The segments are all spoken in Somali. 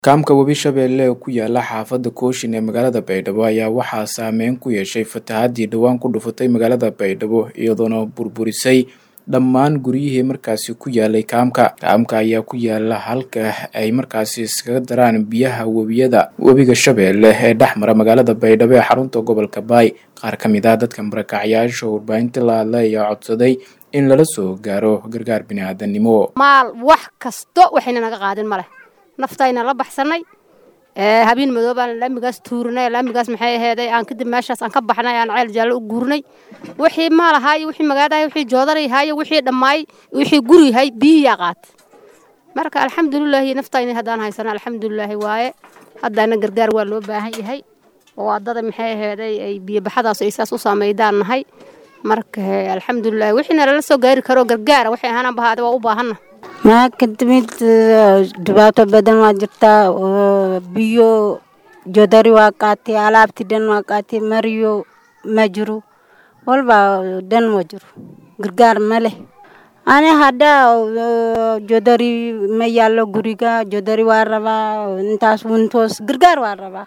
kaamka webi shabeelle ee ku yaala xaafadda kooshin ee magaalada baydhabo ayaa waxaa saameyn ku yeeshay fatahaddii dhowaan ku dhufatay magaalada baydhabo iyadoona burburisay dhammaan guryihii markaasi ku yaalay kaamka kaamka ayaa ku yaala halka ay markaasi iskaga daraan biyaha webiyada webiga shabeelle ee dhex mara magaalada baydhabo ee xarunta gobolka baay qaar ka mid ah dadka marakacyaasha warbaahinta la hadla ayaa codsaday in lala soo gaaro gargaar bini-aadanimo maal wax kasto waxayna naga qaadin maleh naftayna la baxsanay habeen madoobaan laamigaas tuurinay laamigaas maxay aheeday aan kadib meeshaas aan ka baxnay aan ceel jaallo u guurnay wixii maal ahaayo wixii magaadahay wixii joodaray haayo wixii dhammaay wixii gurihay biyiyaa qaatay marka alxamdulilaahi naftayna haddaan haysano alxamdulilaahi waaye haddana gargaar waa loo baahan yahay oo waddada maxay aheeday ay biyobaxadaas ay saas u saameydaan nahay marka alxamdulilahi wixiina lala soo gaari karo gargaara waxay ahaanaan bahaade waa u baahanna maa kadimid dhibaato badan waa jirtaa biyo jodari waa qaatay alaabti dhan waa qaatay mariyo ma jiro walba dhan ma jiro gargaar ma leh ani hadda jodari ma yaallo guriga jodari waa rabaa intaas wintoos gargaar waa rabaa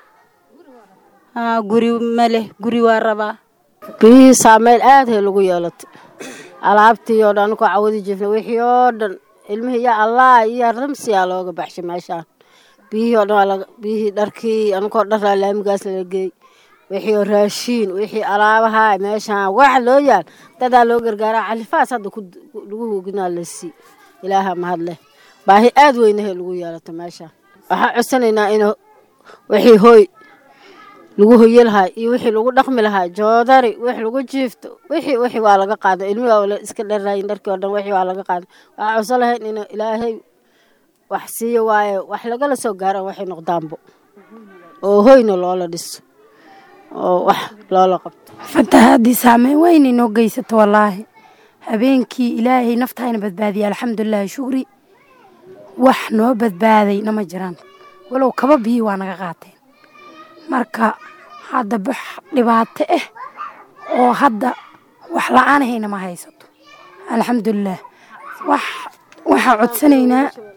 guri ma leh guri waa rabaa biyihii saameyn aad hay lagu yeelatay alaabtii oo dhan anukoo cawadi jirna wixii oo dhan ilmihii ya allah iyo ramsiyaa looga baxshay meeshaan biyihii oo dhan biyihii dharkii anukoo dharaa laamigaas lala geey wixii oo raashiin wixii alaabaha meeshaan wax loo yaal dadaa loo gargaaraa califaas hadda lagu hooginaa la sii ilaaha mahad leh baahi aad weynahay lagu yeelato meeshaan waxaan codsanaynaa in wixii hooy lagu hoye lahaa iyo wixii lagu dhaqmi lahaa joodari wix lagu jiifto wixii wixii waa laga qaaday ilmihi waa iska dharaayin dharkii oo dhan wixii waa laga qaaday waxaa codsan lahayn in ilaahay wax siiyo waaye wax lagala soo gaaro waxay noqdaanbo oo hoyna loola dhiso oo wax loola qabto fatahaadii saameyn weyn inoo geysato wallaahi habeenkii ilaahay naftayna badbaadiyay alxamdulilaahi shukri wax noo badbaaday nama jiraan walow kaba biyi waa naga qaateen marka hadda bax dhibaato ah oo hadda wax la-aanahayna ma haysato alxamdulilah wax waxaa codsanaynaa